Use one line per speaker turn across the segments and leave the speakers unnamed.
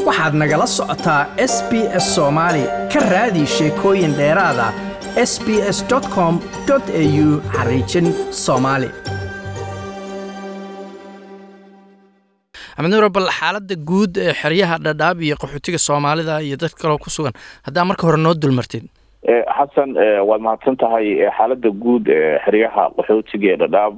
waxaad nagala socotaa s b s soomaali ka raadi sheekooyin dheeraada s b s com au xariijin soomaali
axmed nuuro bal xaaladda guud ee xeryaha dhadhaab iyo qaxootiga soomaalida iyo dad kaloo ku sugan haddaa marka hore noo dulmartid
xasan waad mahadsan tahay xaaladda guud ee xeryaha qaxootiga ee dhadhaab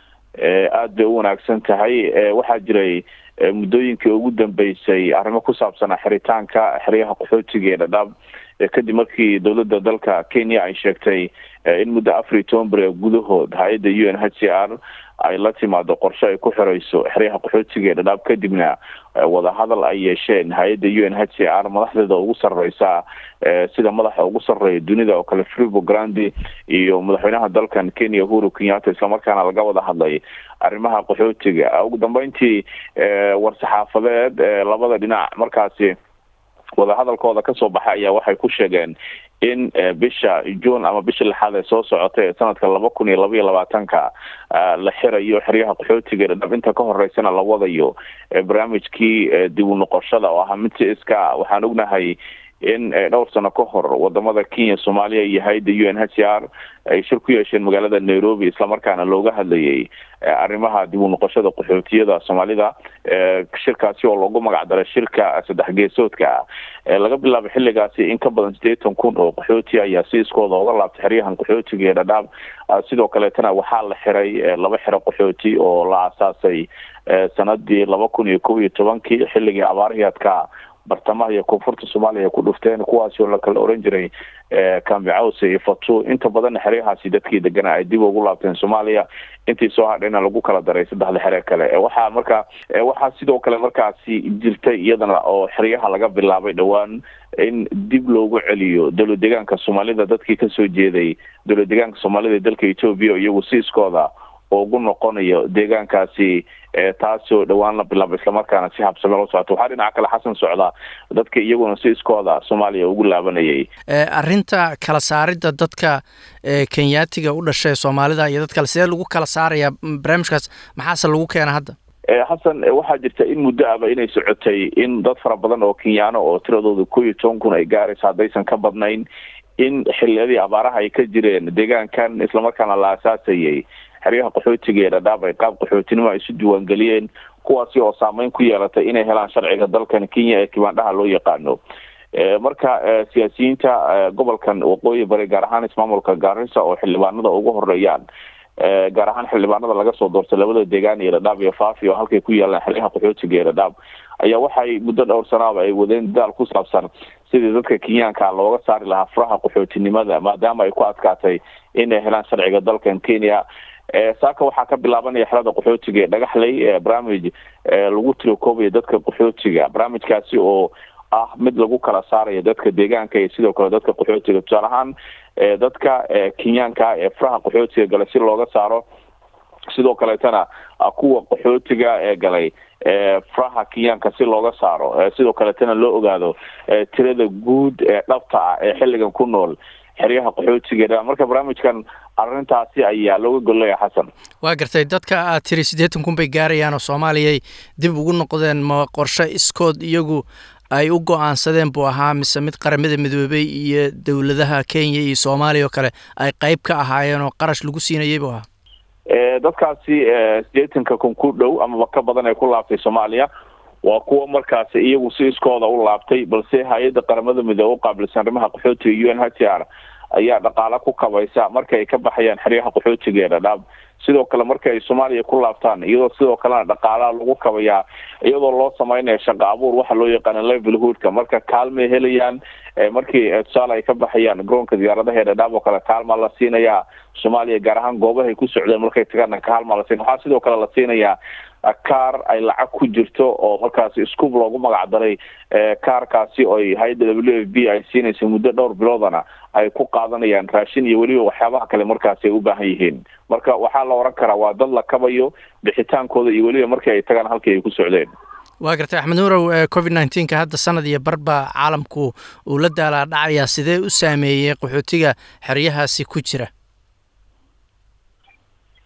aada bay u wanaagsan tahay waxaa jiray muddooyinkii ugu dambeysay arrimo ku saabsanaa xiritaanka xeryaha qaxootiga ee dhadhaab kadib markii dowladda dalka kenya ay sheegtay in muddo afar iyo toban beri gudahood hay-adda u n h c r ay la timaado qorshe ay ku xireyso xeryaha qaxootiga ee dhadhaab kadibna wadahadal ay yeesheen hay-adda u n h c r madaxdeeda ugu sareysa sida madaxa ugu sareeya dunida oo kale fribo grandi iyo madaxweynaha dalkan kenya uhuru kenyatta islamarkaana laga wada hadlay arrimaha qaxootiga ugu dambeyntii war-saxaafadeed labada dhinac markaasi wadahadalkooda kasoo baxay ayaa waxay ku sheegeen in bisha june ama bisha lixaad ee soo socota ee sanadka laba kun iyo laba iyo labaatanka la xirayo xeryaha qaxootiga dhadhab inta ka horeysana la wadayo barnaamijkii dib u noqoshada oo ahaa mid si iska waxaan ognahay in dhowr sano ka hor wadamada kenya soomaaliya iyo hay-adda u n h c r ay shir ku yeesheen magaalada nairobi islamarkaana looga hadlayay arrimaha dib u noqoshada qaxootiyada soomaalida shirkaasi oo loogu magacdaray shirka saddex geesoodka ah laga bilaabo xilligaasi in ka badan sideetan kun oo qaxooti ayaa si iskooda oga laabtay xeryahan qaxootiga ee dhadhaab sidoo kaleetana waxaa la xiray laba xero qaxooti oo la aasaasay sanadii laba kun iyo kob iyo tobankii xilligii abaarhiyaadka bartamaha iyo koonfurta soomaaliya ku dhufteen kuwaasi oo lakala oran jiray kambicawse iyo fatu inta badanna xeryahaasi dadkii degana ay dib ugu laabteen soomaaliya intii soo hadhayna lagu kala daray saddexda xere kale waxaa marka waxaa sidoo kale markaasi jirtay iyadana oo xeryaha laga bilaabay dhowaan in dib loogu celiyo dowlad deegaanka soomaalida dadkii kasoo jeeday dowlad deegaanka soomaalida ee dalka etoobiya iyagu siiskooda ugu noqonayo deegaankaasi taasoo dhowaan la bilaabo islamarkaana si habsame loo socoto waxaa dhinaca kale xasan socda dadka iyaguna si iskooda soomaaliya ugu laabanayay
arrinta kala saaridda dadka kenyaatiga u dhashay soomaalida iyo dad kale sidee lagu kala saarayaa barnaamijkaas maxaase lagu keena hadda
xasan waxaa jirta in muddo aba inay socotay in dad fara badan oo kenyaano oo tiradooda ko iyo toban kun ay gaaraysa haddaysan ka badnayn in xiliyadii abaaraha ay ka jireen deegaankan islamarkaana la asaasayay xeryaha qaxootiga ee dhadhaab ay qaab qaxootinimo ay isu diiwaangeliyeen kuwaasi oo saameyn ku yeelatay inay helaan sharciga dalkan kenya ee kibaandhaha loo yaqaano marka siyaasiyiinta gobolkan waqooyi bari gaar ahaan ismaamulka gaarisa oo xildhibaanada ugu horeeyaan gaar ahaan xildhibaanada laga soo doortay labada deegaan iyo dhadhaab iyo faafi oo halkay ku yaalaan xeryaha qaxootiga ee dhadhaab ayaa waxay muddo dhowr sanaaba ay wadeen dadaal ku saabsan sidii dadka kenyaanka looga saari lahaa furaha qaxootinimada maadaama ay ku adkaatay inay helaan sharciga dalkan kenya saaka waxaa ka bilaabanaya xerada qaxootiga ee dhagaxley barnaamij lagu tirokoobayo dadka qaxootiga barnaamijkaasi oo ah mid lagu kala saarayo dadka deegaanka iyo sidoo kale dadka qaxootiga tusaale ahaan dadka kenyaanka ee furaha qaxootiga galay si looga saaro sidoo kaleetana kuwa qaxootiga ee galay furaha kenyaanka si looga saaro sidoo kaleetana loo ogaado tirada guud ee dhabta ah ee xilligan ku nool xeryaha qaxootiga marka barnaamijkan arrintaasi ayaa looga golleeya xasan
waa gartay dadka aad tiri siddeetan kun bay gaarayaan oo soomaaliyay dib ugu noqdeen ma qorshe iskood iyagu ay u go-aansadeen buu ahaa mise mid qaramada midoobay iyo dowladaha kenya iyo soomaaliya oo kale ay qeyb ka ahaayeen oo qarash lagu siinayay buu ahaa
dadkaasi sideetanka kun ku dhow amaba ka badan ee ku laabtay soomaaliya waa kuwa markaasi iyagu si iskooda u laabtay balse hay-adda qaramada midoobe u qaabilsan arrimaha qaxootiga u n h c r ayaa dhaqaale ku kabaysa marka ay ka baxayaan xeryaha qaxootiga ee dhadhaab sidoo kale marka ay soomaaliya ku laabtaan iyadoo sidoo kalena dhaqaalaha lagu kabayaa iyadoo loo sameynaya shaqo abuur waxa loo yaqaana levelhoodka marka kaalmay helayaan markii tusaale ay ka baxayaan garoonka diyaaradaha ee dhadhaab oo kale kaalmaa la siinayaa soomaaliya gaar ahaan goobahay ku socdeen markay tagaana kaalmaa la siina waxaa sidoo kale la siinayaa kaar ay lacag ku jirto oo markaasi scoop loogu magac daray kaarkaasi oo hay-adda w f b ay siinaysa muddo dhowr biloodana ay ku qaadanayaan raashin iyo weliba waxyaabaha kale markaasi ay u baahan yihiin marka waxaa la oran karaa waa dad la kabayo bixitaankooda iyo weliba markii ay tagaan halkii ay ku socdeen
waa gartay axmed nuurow covid nneteen-ka hadda sanad iyo barba caalamku uu la daalaa dhacayaa sidee u saameeyey qaxootiga xeryahaasi ku jira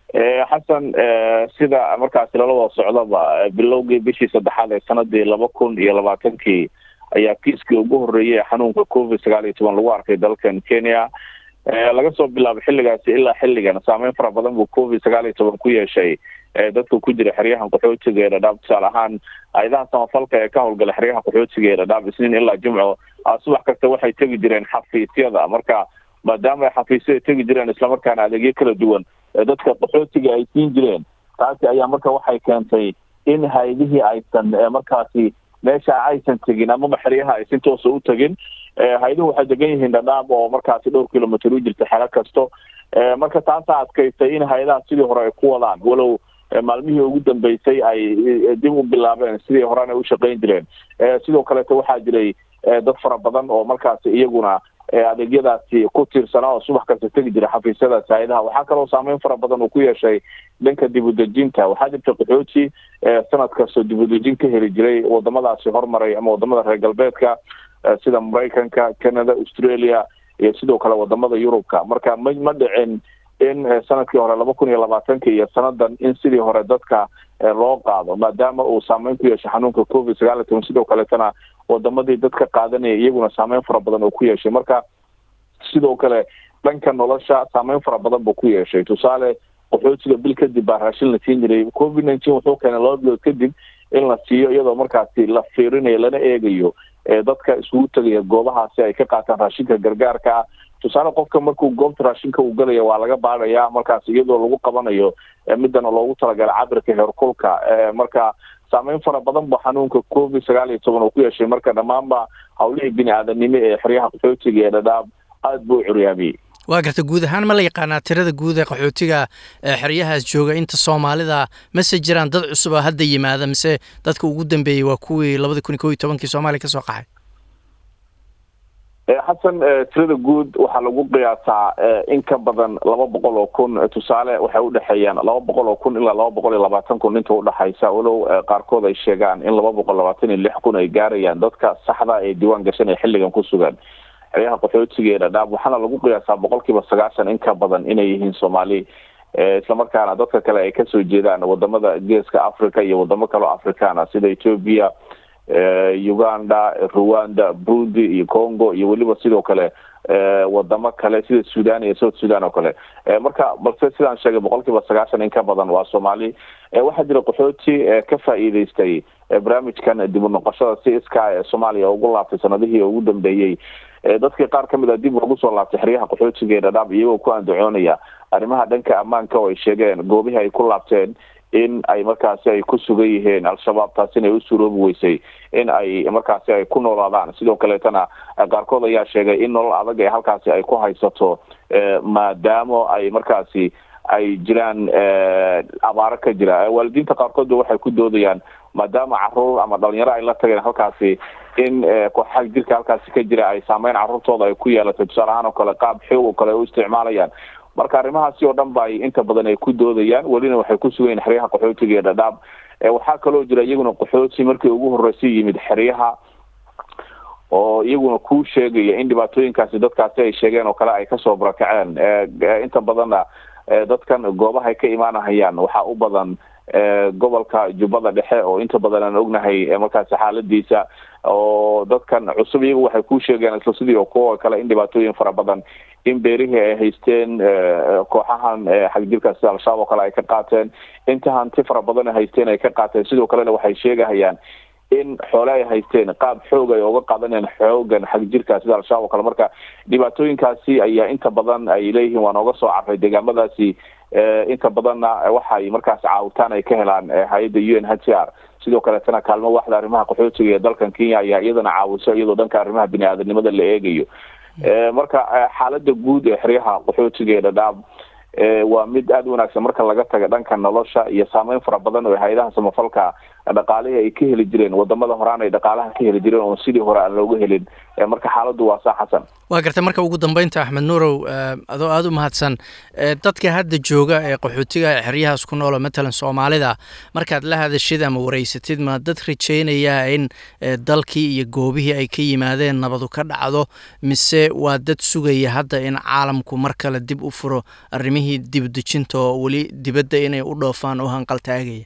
xasan sida markaasi lala wada socdaba bilowgii bishii saddexaad ee sanadii laba kun iyo labaatankii ayaa kiiskii ugu horreeyay xanuunka covid sagaal iyo toban lagu arkay dalkan kenya laga soo bilaabo xilligaasi ilaa xilligan saameyn fara badan buu covid sagaal iyo toban ku yeeshay dadka ku jira xeryahan qaxootiga ee dhadhaab tusaale ahaan hay-adaha samafalka ee ka howlgala xeryaha qaxootiga ee dhadhaab isniin ilaa jimco subax kasta waxay tegi jireen xafiisyada marka maadaama ay xafiisyada tegi jireen islamarkaana adeegyo kala duwan dadka qaxootiga ay siin jireen taasi ayaa marka waxay keentay in hay-adihii aysan markaasi meesha aysan tegin amaba xeryaha ay si toosa u tegin hay-aduhu waxay degan yihiin dhadhaab oo markaasi dhowr kilomitr u jirta xero kasto marka taasaa adkaysay in hay-adaha sidii hore ay ku wadaan walow maalmihii ugu dambeysay ay dib u bilaabeen sidii horena u shaqayn jireen sidoo kaleeto waxaa jiray dad fara badan oo markaasi iyaguna adeegyadaasi ku tiirsanaa oo subax kasta tegi jira xafiisyadaasi hay-adaha waxaa kaloo saameyn fara badan uu ku yeeshay dhanka dib udejinta waxaa jirta qaxooti sanad kastoo dib udejin ka heli jiray wadamadaasi hormaray ama wadamada reer galbeedka sida maraykanka canada australia iyo sidoo kale wadamada yurubka marka ma ma dhicin in sanadkii hore laba kun iyo labaatanka iyo sanadan in sidii hore dadka loo qaado maadaama uu saameyn ku yeeshay xanuunka covid sagaal iyo toban sidoo kaleetana wadamadii dadka qaadanaya iyaguna saameyn fara badan oo ku yeeshay marka sidoo kale dhanka nolosha saameyn fara badan buu ku yeeshay tusaale qaxootiga bil kadib baa raashin la siin jiray covid nineteen wuxuu keenay laba bilood kadib in la siiyo iyadoo markaasi la fiirinayo lana eegayo dadka isugu tegaya goobahaasi ay ka qaataan raashinka gargaarka ah tusaale qofka markuu goobta raashinka uu galaya waa laga baadhaya markaas iyadoo lagu qabanayo midana loogu talagala cabirka heerkulka marka saameyn fara badan ba xanuunka covid sagaal iyo toban uu ku yeeshay marka dhammaanba hawlihii bini aadanimo ee xeryaha qaxootiga ee dhadhaab aada buu u curyaamiyey
waa garta guud ahaan ma la yaqaanaa tirada guud ee qaxootiga ee xeryahaas jooga inta soomaalida mase jiraan dad cusub oo hadda yimaada mise dadka ugu dambeeyey waa kuwii labada kun iyo kow iyo tobankii soomaaliya kasoo qaxay
xasan tirada guud waxaa lagu qiyaasaa in ka badan laba boqol oo kun tusaale waxay udhexeeyaan laba boqol oo kun ilaa laba boqol iyo labaatan kun inta udhexaysa walow qaarkood ay sheegaan in laba boqol labaatan iyo lix kun ay gaarayaan dadka saxda ee diiwaan gashan ee xilligan ku sugan xeryaha qaxootiga ee dhadhaab waxaana lagu qiyaasaa boqol kiiba sagaashan in ka badan inay yihiin soomaali islamarkaana dadka kale ay kasoo jeedaan wadamada geeska africa iyo wadamo kaleo africana sida ethoopia uganda rwanda burundi iyo congo iyo weliba sidoo kale wadamo kale sida sudan iyo south sudan oo kale marka balse sidaan sheegay boqol kiiba sagaashan in ka badan waa soomaali waxaa jira qaxooti ka faa'iideystay barnaamijkan dib u noqoshada si iska ee soomaaliya ugu laabtay sanadihii ugu dambeeyey dadkii qaar kamid a dib ugu soo laabtay xeryaha qaxootiga ee dhadhaab iyagoo ku andacoonaya arrimaha dhanka ammaanka oo ay sheegeen goobihii ay ku laabteen in ay markaasi ay ku sugan yihiin al-shabaab taasi inay u suroobi weysay in ay markaasi ay ku noolaadaan sidoo kaleetana qaarkood ayaa sheegay in nolol adag ee halkaasi ay ku haysato maadaamo ay markaasi ay jiraan abaaro ka jira waalidiinta qaarkoodba waxay ku doodayaan maadaama caruur ama dhalinyaro ay la tageen halkaasi in kooxaha jirka halkaasi ka jira ay saameyn caruurtooda ay ku yeelatay tusaale ahaan oo kale qaab xoog oo kale ay u isticmaalayaan marka arrimahaasi oo dhan ba ay inta badan ay ku doodayaan welina waxay ku sugayiin xeryaha qaxootiga ee dhadhaab waxaa kaloo jira iyaguna qaxooti markii ugu horreysay yimid xeryaha oo iyaguna ku sheegaya in dhibaatooyinkaasi dadkaasi ay sheegeen oo kale ay kasoo barakaceen inta badanna dadkan goobahay ka imaanahayaan waxaa u badan gobolka jubbada dhexe oo inta badan aan ognahay markaasi xaaladiisa oo dadkan cusub iyagu waxay ku sheegeen isla sidii oo kuwa kale in dhibaatooyin fara badan in beerihii ay haysteen kooxahan xagjirka sida al-shabaab oo kale ay ka qaateen inta hanti fara badan ay haysteen ay ka qaateen sidoo kalena waxay sheegahayaan in xoole ay haysteen qaab xoog ay oga qaadanayaan xoogan xagjirka sida al-shabaab oo kale marka dhibaatooyinkaasi ayaa inta badan ay leeyihiin waa nooga soo carray deegaamadaasi inta badanna waxay markaas caawitaan ay ka helaan hay-adda u n h c r sidoo kaleetana kaalmo waxda arrimaha qaxootiga ee dalkan kenya ayaa iyadana caawiso iyadoo dhanka arrimaha bini aadanimada la eegayo marka xaalada guud ee xeryaha qaxootiga ee dhadhaab waa mid aada u wanaagsan marka laga taga dhanka nolosha iyo saameyn fara badan oo hay-adaha samafalka dhaqaalihii ay ka heli jireen wadamada horaan ay dhaqaalaha ka heli jireen oon sidii hore aan looga helin marka xaaladdu waa saa xasan
waa gartay marka ugu dambeynta axmed nuurow adoo aada u mahadsan dadka hadda jooga ee qaxootiga ee xeryahaas ku noolo matalan soomaalida markaad la hadashid ama wareysatid ma dad rajaynayaa in dalkii iyo goobihii ay ka yimaadeen nabadu ka dhacdo mise waa dad sugaya hadda in caalamku mar kale dib u furo arrimihii dibdejinta oo weli dibadda inay u dhoofaan oo hanqaltaagaya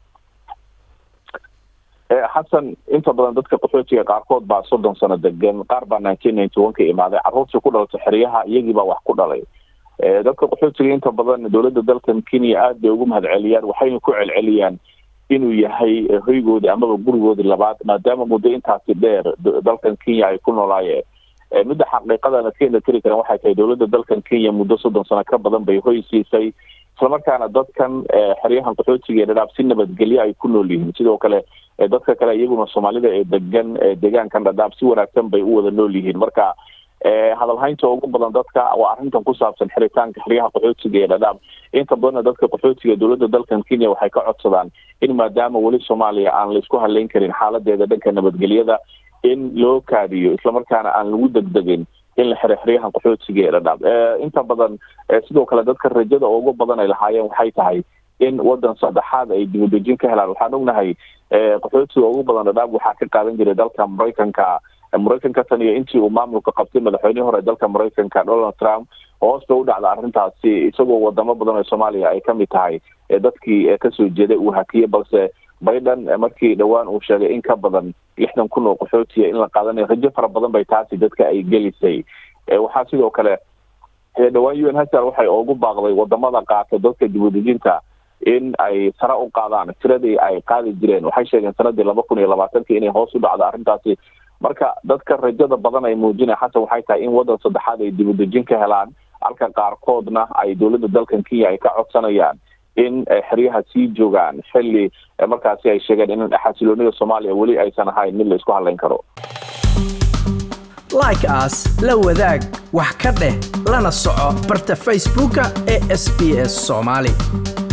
xasan inta badan dadka qaxootiga qaarkood baa soddon sano degan qaar baa nineteen ninety one ka imaaday carruurtii ku dhalatay xeryaha iyagii baa wax ku dhalay dadka qaxootiga inta badan dowladda dalkan kenya aad bay ugu mahad celiyaan waxayna ku celceliyaan inuu yahay hoygoodii amaba gurigoodii labaad maadaama muddo intaasi dheer dalkan kenya ay ku noolaayeen midda xaqiiqadana keena tiri karan waxay tahay dowladda dalkan kenya muddo soddon sano ka badan bay hoy siisay islamarkaana dadkan xeryahan qaxootiga ee dhadhaab si nabadgelyo ay ku nool yihiin sidoo kale dadka kale iyaguna soomaalida ee degan deegaankan dhadhaab si wanaagsan bay u wada nool yihiin marka hadalhaynta ugu badan dadka waa arrintan ku saabsan xiritaanka xeryaha qaxootiga ee dhadhaab inta badanna dadka qaxootiga dowladda dalkan kenya waxay ka codsadaan in maadaama weli soomaaliya aan la isku haleyn karin xaaladeeda dhanka nabadgelyada in loo kaadiyo islamarkaana aan lagu degdegin in la xiro xeryahan qaxootiga ee dhadhaab inta badan sidoo kale dadka rajada ugu badan ay lahaayeen waxay tahay in wadan saddexaad ay dibadejin ka helaan waxaan ognahay qaxootiga ugu badan dhadhaab waxaa ka qaadan jiray dalka maraykanka maraykanka tan iyo intii uu maamulka qabtay madaxweynihii hore dalka maraykanka donald trump hoos bay u dhacda arrintaasi isagoo wadamo badan oo soomaaliya ay kamid tahay dadkii kasoo jeeday uu hakiyey balse biden markii dhowaan uu sheegay in ka badan lixdan kun oo qaxootiya in la qaadanayo rajo fara badan bay taasi dadka ay gelisay waxaa sidoo kale dhowaan u n hasar waxay ugu baaqday wadamada qaata dadka dibadejinta in ay sare u qaadaan tiradii ay qaadi jireen waxay sheegeen sanadii laba kun iyo labaatanki inay hoos u dhacdo arrintaasi marka dadka rajada badan ay muujinaya xasan waxay tahay in wadan saddexaad ay dibadejin ka helaan halka qaarkoodna ay dowladda dalkan kenya ay ka codsanayaan in xeryaha sii joogaan xilli markaasi ay sheegeen in xasiloonida soomaaliya weli aysan ahayn mid la isku hadlayn karo
like as la wadaag wax ka dheh lana soco barta facebooka ee sb s soomaali